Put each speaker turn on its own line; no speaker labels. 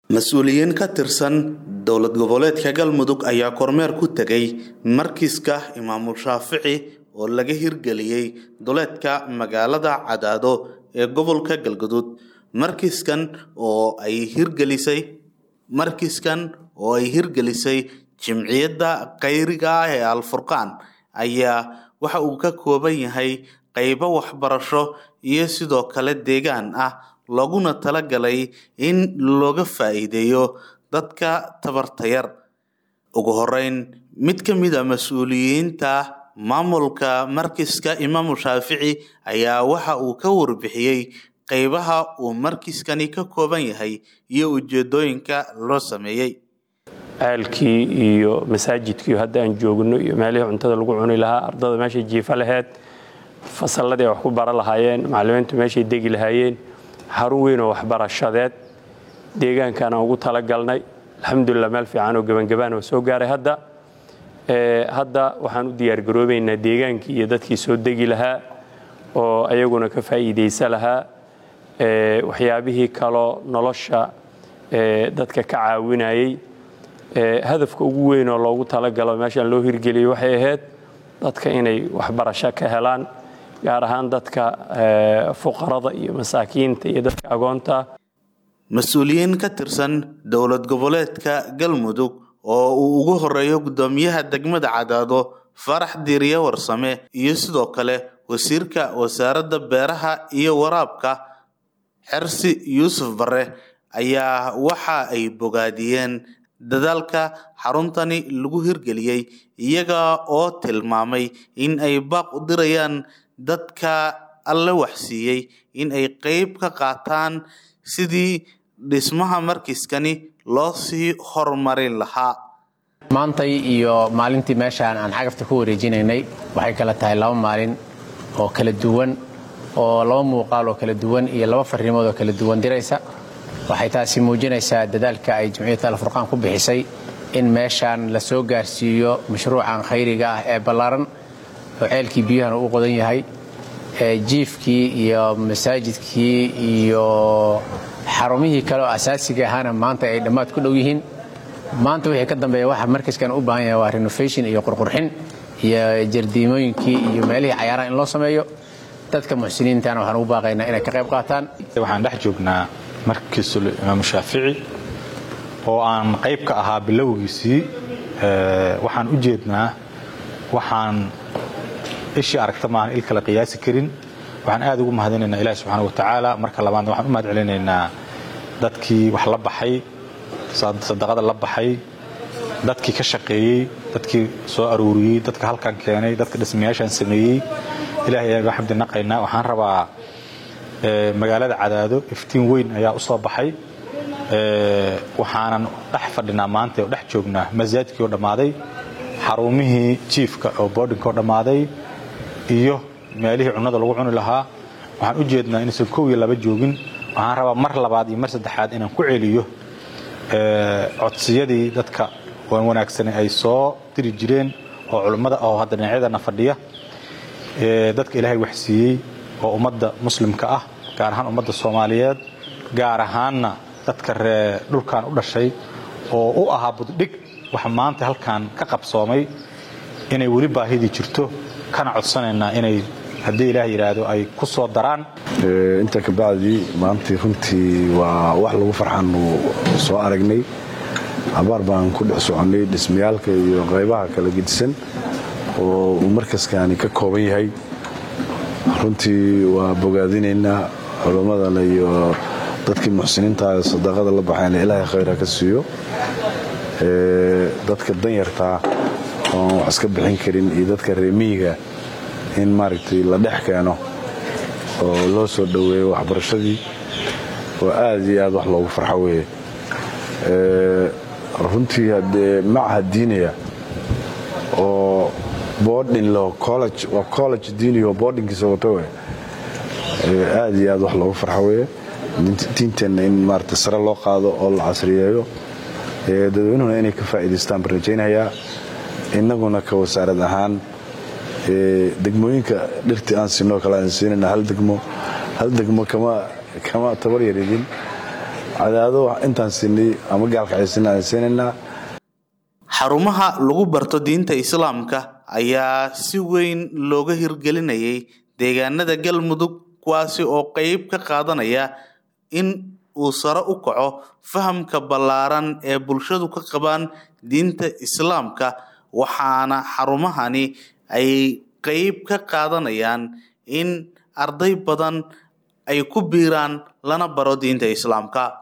mas-uuliyiin ka tirsan dowlad goboleedka galmudug ayaa kormeer ku tegay markiska imaamul shaafici oo laga hirgeliyey duleedka magaalada cadaado ee gobolka galguduud markiskan oo ay hirgelisay markiskan oo ay hirgelisay jimciyadda khayriga ah ee alfurqaan ayaa waxa uu ka kooban yahay qaybo waxbarasho iyo sidoo kale deegaan ah looguna talagalay in looga faa'iideeyo dadka tabarta yar ugu horeyn mid ka mid a mas-uuliyiinta maamulka markiska imaamu shaafici ayaa waxa uu ka warbixiyey qaybaha uu markiskani ka kooban yahay iyo ujeedooyinka loo sameeyey
ceelkii iyo masaajidkii hadda aan joogno iyo meelihii cuntada lagu cuni lahaa ardada meeshay jiifa laheyd fasalladii ay wax ku bara lahaayeen macallimiintu meeshay degi lahaayeen xarun weyn oo waxbarashadeed deegaankaan aan ugu talagalnay alxamdulilah meel fiican oo gebangabaan oo soo gaaray hadda hadda waxaan u diyaargaroobaynaa deegaankii iyo dadkii soo degi lahaa oo ayaguna ka faa'iidaysa lahaa waxyaabihii kaloo nolosha dadka ka caawinayey hadafka ugu weyn oo loogu talagalo meeshaan loo hirgeliyey waxay ahayd dadka inay waxbarasho ka helaan gaar ahaan dadka fuqarada iyo masaakiinta iyo dadka agoonta
mas-uuliyiin ka tirsan dowlad goboleedka galmudug oo uu ugu horeeyo guddoomiyaha degmada cadaado farax diiriye warsame iyo sidoo kale wasiirka wasaaradda beeraha iyo waraabka xersi yuusuf bare ayaa waxa ay bogaadiyeen dadaalka xaruntani lagu hirgeliyey iyaga oo tilmaamay in ay baaq u dirayaan dadka alle waxsiiyey in ay qeyb ka qaataan sidii dhismaha markiskani loo sii horumarin lahaa
maantay iyo maalintii meeshaan aan cagafta ku wareejinaynay waxay kala tahay laba maalin oo kala duwan oo laba muuqaal oo kala duwan iyo laba farrimood oo kala duwan diraysa waxay taasi muujinaysaa dadaalka ay jamciyadda alfurqaan ku bixisay in meeshaan la soo gaarsiiyo mashruucan khayriga ah ee ballaaran oo ceelkii biyuhana u qodan yahay jiifkii iyo masaajidkii iyo xarumihii kale oo asaasiga ahaana maanta ay dhammaad ku dhow yihiin maanta wixii ka dambeeya waxa markaskan u baahan yahay waa renovation iyo qurqurxin iyo jardiimooyinkii iyo meelihii cayaaraha in loo sameeyo dadka muxsiniintana waxaan ugu baaqaynaa inay ka qayb qaataan
waxaan dhex joognaa markiisul imaamu shaafici oo aan qayb ka ahaa bilowgiisii waxaan u jeednaa waxaan ishii aragta maahan il kale qiyaasi karin waxaan aad ugu mahadinaynaa ilahi subxaana wa tacaala marka labaadna waxaan u mahad celinaynaa dadkii wax la baxay sadaqada la baxay dadkii ka shaqeeyey dadkii soo aruuriyey dadka halkan keenay dadka dhismayaashaan sameeyey ilahay ayaan uga xamdi naqaynaa waxaan rabaa magaalada cadaado iftiin weyn ayaa u soo baxay waxaanan dhex fadhinaa maanta oo dhex joognaa masaajidkii oo dhammaaday xarumihii jiifka oo boodhinka oo dhammaaday iyo meelihii cunnada lagu cuni lahaa waxaan u jeednaa inaysan kow iyo laba joogin waxaan rabaa mar labaad iyo mar saddexaad inaan ku celiyo codsiyadii dadka waan wanaagsane ay soo diri jireen oo culummada oo hadda dhinacyadana fadhiya dadka ilaahay waxsiiyey oo ummadda muslimka ah gaar ahaan ummadda soomaaliyeed gaar ahaanna dadka ree dhulkan u dhashay oo u ahaa buddhig waxa maanta halkan ka qabsoomay inay weli baahidii jirto kana codsanaynaa inay haddii ilaah yidhaahdo ay ku soo daraan
inta kabacdii maantii runtii waa wax lagu farxaanu soo aragnay abaar baan ku dhex soconnay dhismayaalka iyo qaybaha kala gedisan oo uu markaskani ka kooban yahay runtii waa bogaadinaynaa culammadana iyo dadkii muxsiniinta sadaqada la baxayna ilaahay khayra ka siiyo dadka danyartaa oon wax iska bixin karin iyo dadka reemiyiga in maaragtay la dhex keeno oo loo soo dhoweeyo waxbarashadii oo aad iyo aad wax loogu farxo weeye runtii haddee macha diinaya oo boodhin lo college waa college diiniya oo boodhinkiisa wato we aad iyo aad wax loogu farxo weeye diinteenna in maarata sare loo qaado oo la casriyeeyo dadweynuhuna inay ka faa'iidaystaan baan rajaynayaa innaguna ka wasaarad ahaan degmooyinka dhirtii aan siinoo kale aan siinayna hal degmo hal degmo kama kama tabar yaridin cadaado intaan siinay ama gaalkacaysinay aan siinaynaa
xarumaha lagu barto diinta islaamka ayaa si weyn looga hirgelinayay deegaanada galmudug kuwaasi oo qeyb ka qaadanaya in uu sare u kaco fahamka ballaaran ee bulshadu ka qabaan diinta islaamka waxaana xarumahani ay qeyb ka qaadanayaan in arday badan ay ku biiraan lana baro diinta islaamka